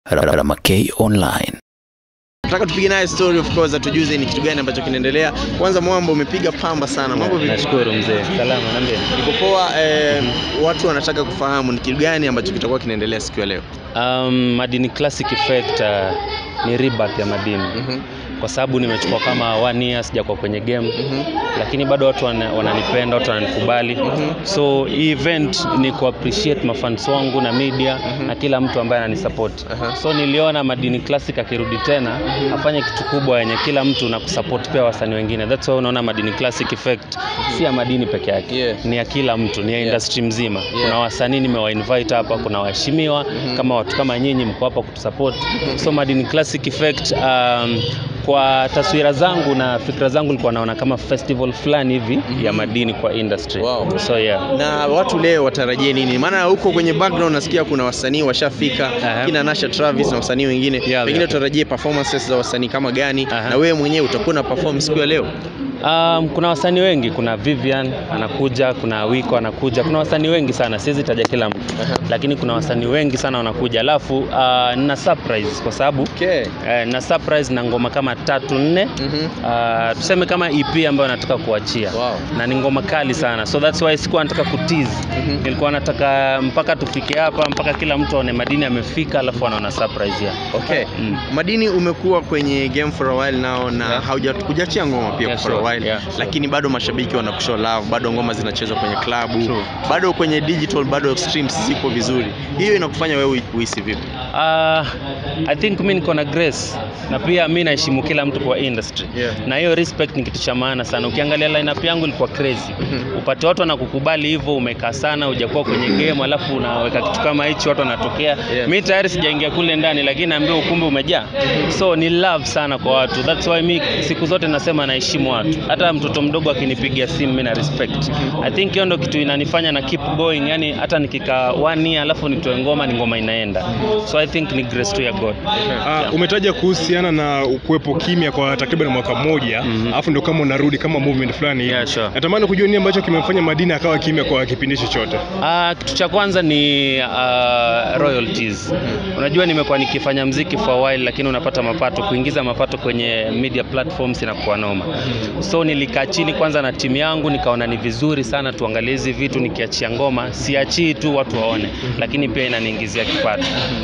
Ramakay Online. Nataka tupige naye story of course, atujuze ni kitu gani ambacho kinaendelea. Kwanza Mwambo, umepiga pamba sana. Mambo vipi? Nashukuru mzee. Salama, niambie. Niko poa. Eh, watu wanataka kufahamu ni kitu gani ambacho kitakuwa kinaendelea siku ya leo. Um, Madini Classic Effect uh, ni rebirth ya Madini Mhm. kwa sababu nimechukua kama one year sijakuwa kwenye game Mhm. lakini bado watu wana- wananipenda, watu wananikubali. Mhm. So hii event ni ku appreciate mafans wangu na media Mhm. na kila mtu ambaye ananisupport. Aha. So niliona Madini Classic akirudi tena afanye kitu kubwa yenye kila mtu na kusupport pia wasanii wengine. That's why unaona Madini Classic Effect si ya Madini peke yake. Yeah. Ni ya kila mtu, ni ya Yeah. industry mzima. Yeah. Kuna wasanii nimewainvite hapa, kuna waheshimiwa Mhm. kama watu kama nyinyi mko hapa kutusupport. So Madini Classic Effect um, kwa taswira zangu na fikra zangu nilikuwa naona kama festival fulani hivi ya madini kwa industry. Wow. So yeah. Na watu leo watarajie nini? Maana huko kwenye background nasikia kuna wasanii washafika, Aha. kina Nasha Travis na wasanii wengine. Yeah, Pengine yeah. tutarajie performances za wasanii kama gani? Aha. Na wewe mwenyewe utakuwa na perform siku ya leo? Um, kuna wasanii wengi, kuna Vivian anakuja, kuna Wiko anakuja, kuna wasanii wengi sana, siwezi taja kila mtu Aha. lakini kuna wasanii wengi sana wanakuja, alafu uh, nina surprise kwa sababu Okay. eh, na surprise na ngoma kama tatu nne Mhm. uh, tuseme kama EP ambayo nataka kuachia Wow. na ni ngoma kali sana, so that's why sikuwa nataka kutease Mhm. nilikuwa nataka mpaka tufike hapa, mpaka kila mtu aone Madini amefika, alafu anaona surprise ya Okay. Mm. Madini umekuwa kwenye game for a while now na Yeah. hauja hujachia ngoma pia Yeah, for a sure. while Yeah, sure. lakini bado mashabiki wanakushow love, bado ngoma zinachezwa kwenye klabu, True. bado kwenye digital, bado streams ziko vizuri. Hiyo inakufanya wewe uhisi vipi? Uh, I think mi niko na grace na pia mi naheshimu kila mtu kwa industry Yeah. na hiyo respect ni kitu cha maana sana. Ukiangalia lineup yangu ilikuwa crazy, Mhm. upate watu wanakukubali hivyo, umekaa sana hujakuwa kwenye game, alafu unaweka kitu kama hichi, watu wanatokea. Yeah. Mi tayari sijaingia kule ndani, lakini naambia ukumbi umejaa, so ni love sana kwa watu. That's why mi siku zote nasema naheshimu watu, hata mtoto mdogo akinipigia simu mi na respect. I think hiyo ndo kitu inanifanya na keep going, yani hata nikikaa one year alafu nitoe ngoma, ni ngoma inaenda, so I think ni grace tu ya God. Ah, umetaja kuhusiana na kuwepo kimya kwa takriban mwaka mmoja Mhm. alafu ndio kama unarudi kama movement fulani hivi. Yeah, sure. Natamani kujua nini ambacho kimemfanya Madini akawa kimya kwa kipindi chochote. Ah, kitu cha kwanza ni uh, royalties. Unajua nimekuwa nikifanya mziki for a while, lakini unapata mapato, kuingiza mapato kwenye media platforms inakuwa noma. So nilikaa chini kwanza na timu yangu, nikaona ni vizuri sana tuangalie hizi vitu, nikiachia ngoma siachii tu watu waone, lakini pia inaniingizia kipato.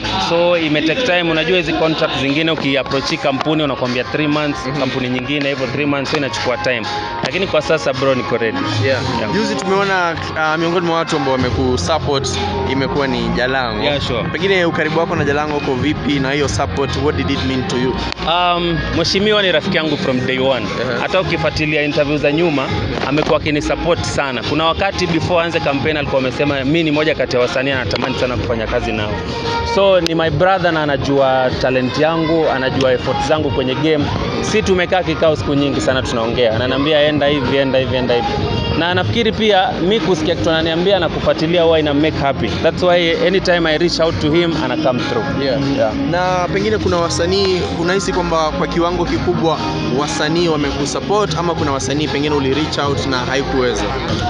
So ime take time. Unajua hizi contract zingine ukiapproach kampuni unakwambia 3 months, kampuni nyingine hivyo 3 months, so inachukua time, lakini kwa sasa bro, niko ready. Yeah. Yeah. Juzi tumeona uh, miongoni mwa watu ambao wamekusupport imekuwa ni Jalango. Yeah, sure. Pengine ukaribu wako na Jalango uko vipi na hiyo support what did it mean to you? Um, mheshimiwa ni rafiki yangu from day one. Aha. Hata ukifuatilia interview za nyuma amekuwa akinisupport sana. Kuna wakati before aanze campaign alikuwa amesema mi ni moja kati ya wasanii anatamani sana kufanya kazi nao. So ni my brother na anajua talent yangu, anajua effort zangu kwenye game. Si tumekaa kikao siku nyingi sana tunaongea. Ananiambia enda hivi, enda hivi, enda hivi. Na nafikiri pia mi kusikia kitu ananiambia na kufuatilia huwa ina make happy. That's why anytime I reach out to him ana come through. Yeah. Yeah. Na pengine kuna wasanii unahisi kwamba kwa kiwango kikubwa wasanii wamekusupport ama kuna wasanii pengine uli reach out na haikuweza?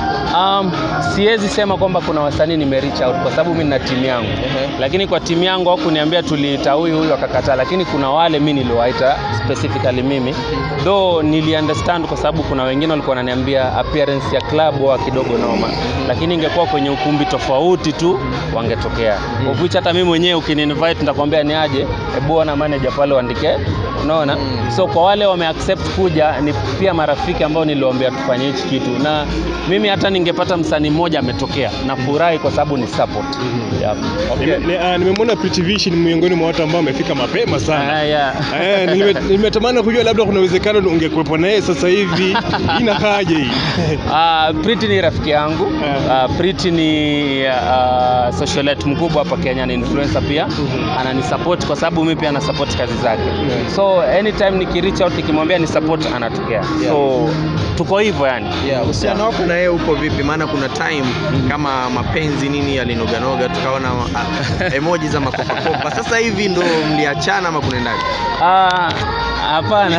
Um, siwezi sema kwamba kuna wasanii nime reach out kwa sababu mimi nina timu yangu Ehe. lakini kwa timu yangu hawakuniambia tuliita huyu huyu akakataa, lakini kuna wale mi niliwaita specifically mimi though nili understand kwa sababu kuna wengine walikuwa wananiambia appearance ya club wa kidogo noma, lakini ingekuwa kwenye ukumbi tofauti tu wangetokea. Of which hata mimi mwenyewe ukini-invite nitakwambia ni aje, hebu ona manager pale uandike, unaona. So kwa wale wame accept kuja ni pia marafiki ambao niliwaambia tufanye hichi kitu, na mimi hata ningepata msanii mmoja ametokea, nafurahi kwa sababu ni support. Yep. Nime- ni- ah, Nimemwona Pretty Vision miongoni mwa watu ambao wamefika mapema sana. Ah, yeah. Eh, nime- nimetamani kujua labda kuna uwezekano ungekuwepo naye sasa hivi. Inakaaje hii? Uh, Priti ni rafiki yangu. Eh. Uh, Priti ni uh, socialite mkubwa hapa Kenya, ni influencer pia. Ananisupport kwa sababu mimi pia na support kazi zake. So anytime niki reach out nikimwambia ni support anatokea. So tuko hivyo yani. Yeah, uhusiano wako na yeye uko vipi? Maana kuna time kama mapenzi nini yalinoganoga, tukaona ah, emoji za makopakopa. Sasa hivi ndo mliachana ama kunaendaje? Uh, Hapana.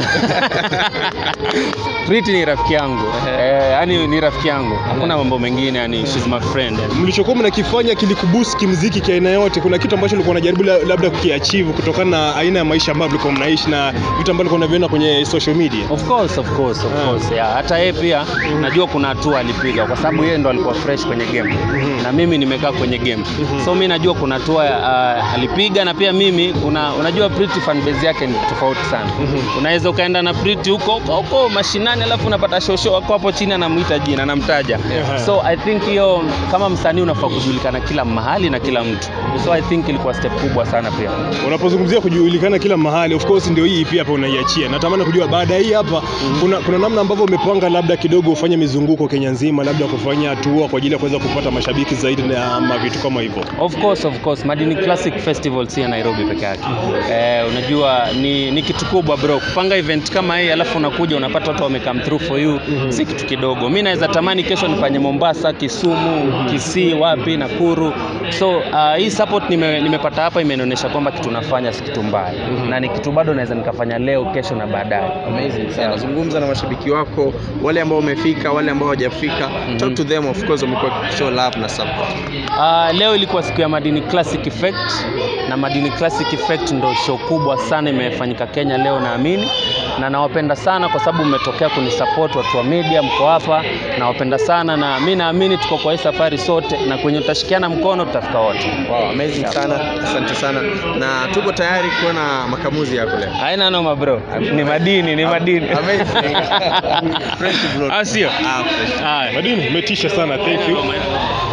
Priti ni rafiki yangu. Eh, yani ni rafiki yangu. Hakuna mambo mengine yani she's my friend. yani. mlichokuwa mnakifanya kilikuboost kimziki kiaina yote kuna kitu ambacho ulikuwa unajaribu la- labda kukiachieve kutokana na aina ya maisha ambayo mlikuwa mnaishi na vitu ambavyo ulikuwa unaviona kwenye social media Of course, of course, of Ah. course. Yeah. Hata yeye pia najua kuna hatua alipiga kwa sababu yeye ndo alikuwa fresh kwenye game na mimi nimekaa kwenye game. So mimi najua kuna hatua uh, alipiga na pia mimi kuna unajua Pretty fan base yake ni tofauti sana. Unaweza ukaenda na Pretty huko huko huko mashinani alafu unapata shosho wako hapo chini anamuita jina anamtaja. Yeah. So I think hiyo kama msanii unafaa kujulikana kila mahali na kila mtu. So I think ilikuwa step kubwa sana pia. unapozungumzia kujulikana kila mahali of course ndio hii pia hapa unaiachia natamani kujua baada ya hii hapa kuna, kuna namna ambavyo umepanga labda kidogo ufanye mizunguko Kenya nzima labda kufanya tour kwa ajili ya kuweza kupata mashabiki zaidi na ama vitu kama hivyo Of course, of course. Madini Classic Festival si ya Nairobi peke yake. Eh, unajua ni, ni kitu kubwa bro. Kupanga event kama hii alafu unakuja unapata watu wame come through for you. Si kitu kidogo. Mimi naweza tamani kesho nifanye Mombasa, Kisumu, Kisii, wapi, Nakuru. So uh, hii support nime, nimepata hapa imenionyesha kwamba kitu nafanya si kitu mbaya. Na ni kitu bado naweza nikafanya leo, kesho na baadaye. Amazing sana. Zungumza na mashabiki wako, wale ambao wamefika, wale ambao hawajafika. Talk to them of course, wamekuwa show love na support. Uh, leo ilikuwa siku ya Madini Classic Effect na Madini Classic Effect ndo show kubwa sana imefanyika Kenya leo naamini, na nawapenda sana kwa sababu mmetokea kunisupport watu wa media, mko hapa, nawapenda sana na mi naamini tuko kwa hii safari sote, na kwenye utashikiana mkono tutafika wote. Wow, amazing sana. Asante sana. Na tuko tayari kuona makamuzi yako leo. Haina noma bro, ni madini, ni madini. Amazing. Fresh bro. Ah, sio? Ah, fresh. Haya. Madini umetisha sana thank you